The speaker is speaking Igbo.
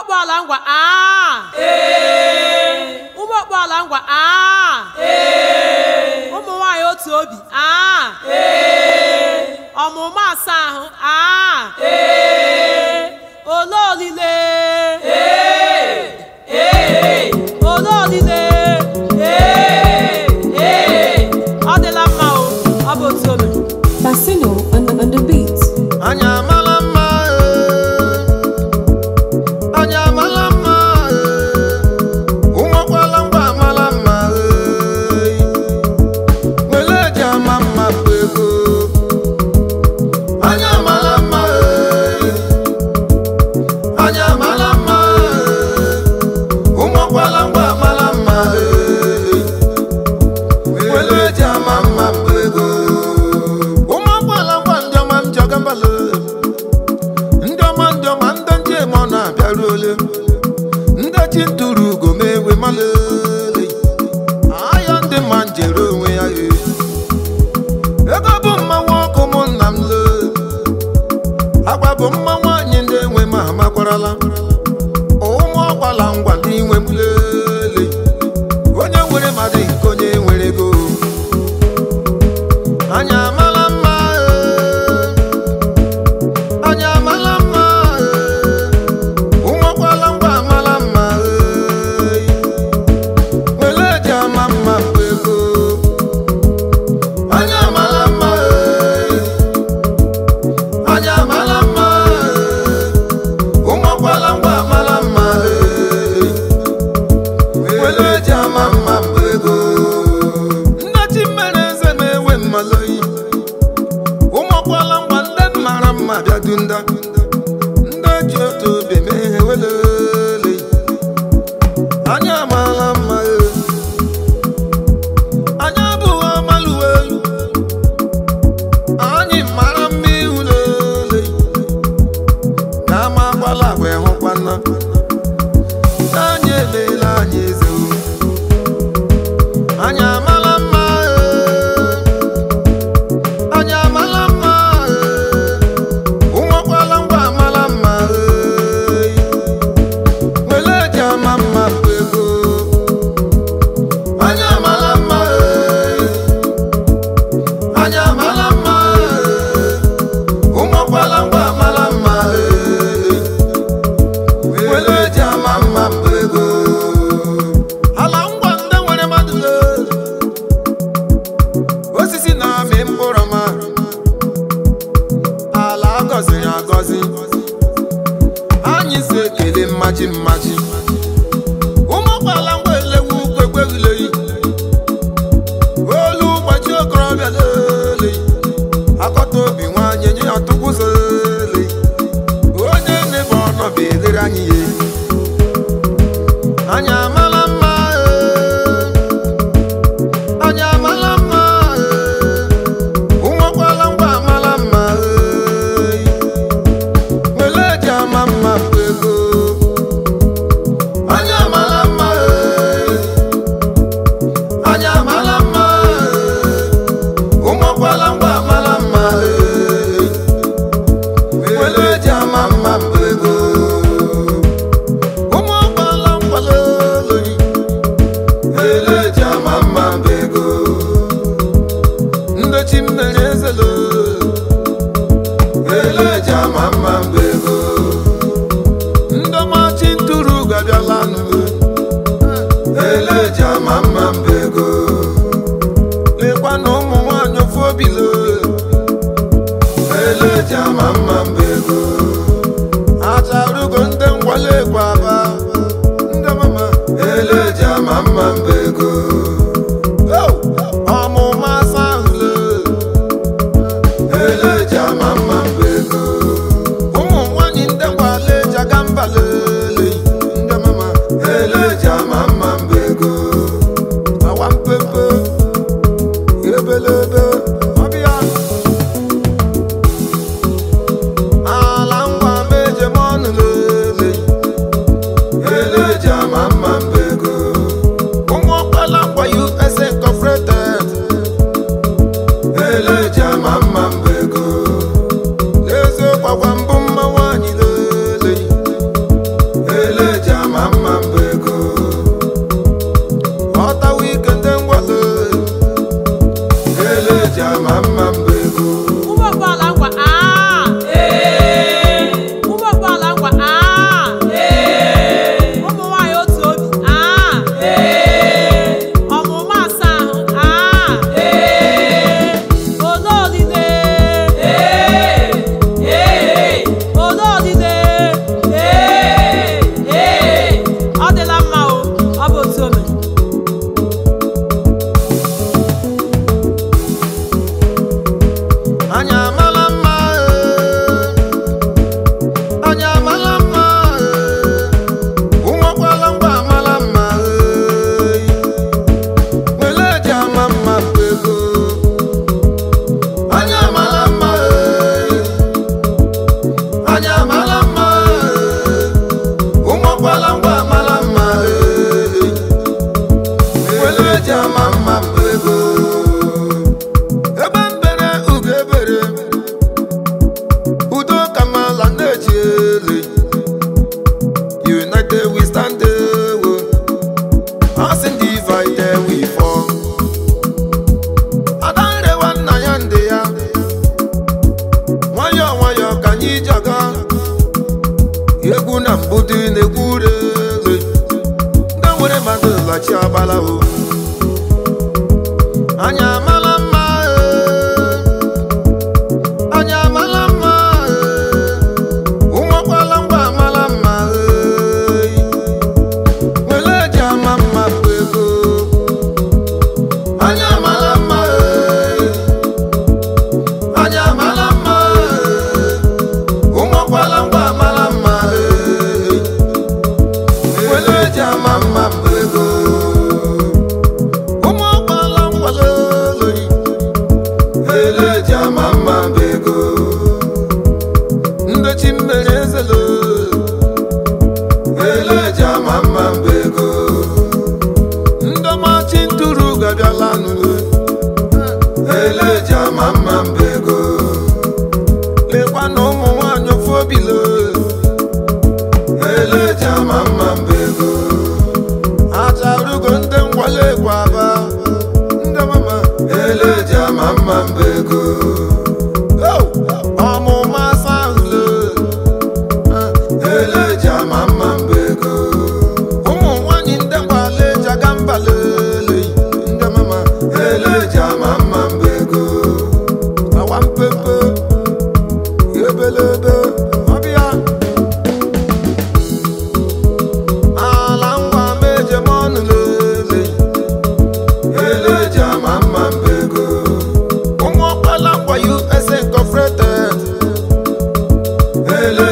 okpuala ngwa aa ụmụ okpuala ngwa aa ụmụ nwanyị otu obi aa ọmụmụ asaa ahụ aa ole olile ole olile ọ dịla mma o ọ bụ otu ome Bassino on the, on the beat. Anya amala mma eh. Anya amala mma eh. Ụmụakwala ngwa amala mma eh. Wele eji ama mma bụ ego. Anya amala mma eh. Anya amala mma eh. Ụmụakwala ngwa amala mma eh. Wele eji ama mma bụ ego. Ụmụ agbala ngwa ndị ọma m jọga mbala ndị ọma ndị ọma ndị njem ọ na-abịaru ole ndị chi ntụrụ ugo m egwe malele aya ndị mma njere onwe ya e ego bụ mmanwụ ọkụ mụ nna m le agwa bụ mma nwaanyị ndị enwe ma amakwarala ụmụ ọgbala ngwa ndị nwe m lele onye nwere mmadụ nke onye nwere ego anya amala mma eh. anya amala mma eh. ụmụakwala ngwa amala mma eh. wele eji ama mma bụ ego anya amala mma eh. anya amala mma eh. ụmụakwala ngwa amala mma eh. wele eji ama mma bụ ego nne chi mere eze na-ewe mmaloyi ụmụakwala ngwa ndị mara mma bịadu nda ndị ji otu obi mee ihe welele anya amaala mma e. anya abụghị ọmaluwe elu anyị mara mma ihu lele na ama agbala agwa ịhụkwana anyị emeela anyị eze o. anya amala mma e. anya amala mma eh. ụmụakwala ngwa amala mma eh. wele eji ama mma bụ ego anya amala mma eh. anya amala mma eh. ụmụakwala ngwa amala mma eh. wele eji ama mma bụ ego ala ngwa ndị nwere mmadụ lee osisi na-amị mkpụrụ ma ala agọziri agọzi anyị si ekele mmachi mmachi ụmụkwala ngwa elewu kwekweghịleyi olu ụbọchị okorobịa lele akọta obi nwanyị nye ya tụkwụzele onye nebe ọnọbụ elere anyị ya anya amala mma eh. anya amala mma eh. ụmụakwala ngwa amala mma eh. wele eji ama mma bụ ego anya amala mma eh. anya amala mma eh. ụmụakwala ngwa amala mma eh. wele eji ama mma bụ ego ụmụakwala ngwa loloyi wele eji ama mma bụ ego ndochi mmere ezelo eleji ama mma mba ego ndọmachi ntụrụ gabịala nụ eleji ama mma mba ego lekwa na ụmụ nwanyị ofu obilo eleji ama mma mba ego acharugo ndị ngwale ekwe aba ndị mama eleji ama mma mba ego Oh! ọmụma asa ahụle eleji ama mma mba ego ụmụ nwanyị ndị gwala eji aga mba lele ndị mama eleji ama mma mba ego awa mpempe ebelebe ọbịa egwu na mbụdị na-egwu rere ndị nwere mmadụ lachi agbala o anya amala mma ee. anya amala mma ee. ụmụ ọkwala ngwa amala mma ee. wele eji ama mma bụ ego anya amala mma ee. anya amala mma ee. ụmụ ọkwala ngwa amala mma ee. wele eji ama mma bụ ego ụmụ ọkwala ngwala oloyi wele eji ama mma bụ ego ndochi mmiri ezelo wele eji ama mma bụ ego ndọmachi ntụrụ gabiala n'ụlọ wele eji ama mma bụ ego lekwa na ụmụ nwanyị ofu obilo wele eji ama mma bụ ego acharugo ndị ngwale kwaba ndị mama wele eji ama mma bụ ego Oh! ọmụma sahụlo wele eji ama mma bụ ego ụmụ nwanyị ndị ngwale eji aga mba lele ndị mama wele eji ama mma bụ ego awa mpepe ebelebe ọbịa ala ngwa meje mọnụ lele ele eji ama mma mba ego ụmụ ọkpala ngwa usa incorporated ele